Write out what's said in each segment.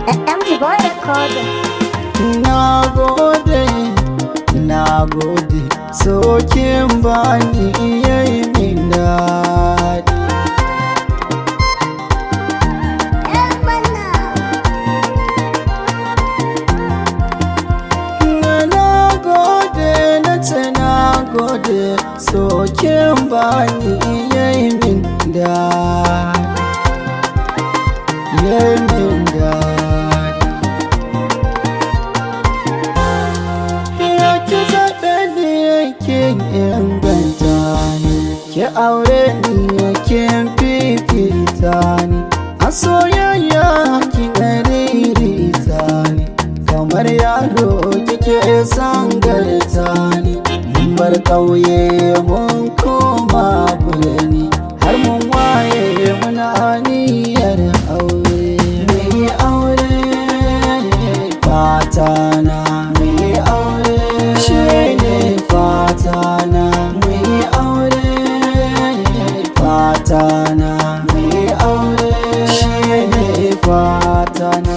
MG Boy Recorder. Na gode, na gode, sokin bani iya yi min daɗi. Yan bana. Na gode, na ce na gode, sokin bani iya yi min daɗi. Iya yi min daɗi. Ya ki zaɓe ni yake inganta ni Ki aure ni yake fifita ni A soyayya ki ririta ni Kamar yaro kike sangarta ni Mun bar ƙauye mun koma birni Har mun waye muna aniyar aure Mai aure fatana mai aure shi ne fatana mai aure fatana mai aure shi ne fatana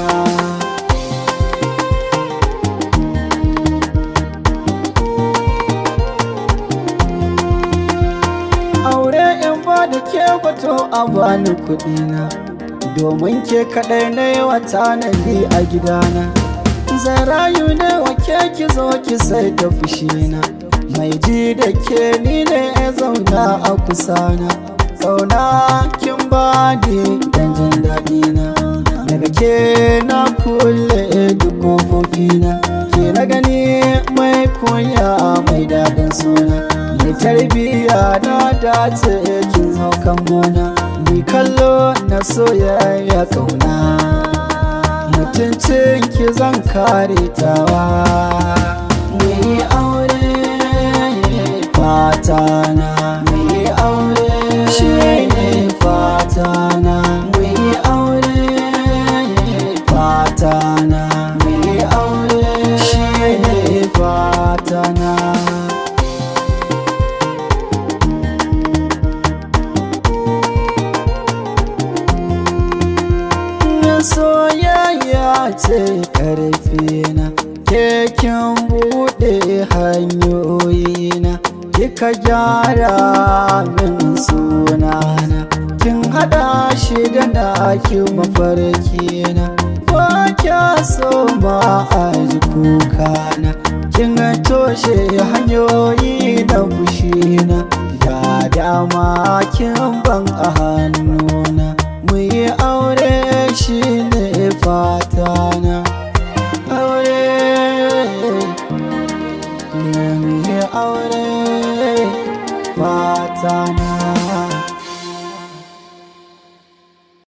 aure in ba da ke bato a bani kuɗina domin ke kaɗai na yi wa tanadi a gidana zan rayu ne wa ke ki zo ki sai da fushina mai ji da ke ni ne ya zauna a kusana zauna kin ba ni dan jin daɗina daga ke na kulle duk ƙofofina ke na gani mai koya mai daɗin suna mai tarbiyya na dace kin zo kan gona ni kallo na soyayya kauna mutuncin ki zan kare tawa mai aure fatana mai aure shi ne fatana mai aure fatana mai aure shi ne fatana soyayya ce karfina kekin buɗe hanyoyina kika gyara min sunana kin haɗa shi da naki mafarkina ba kya so ma a ji kukana kin toshe hanyoyi na fushina da dama kin ban a hannuna mu yi aure shi ne fatana aure mu yi aure fatana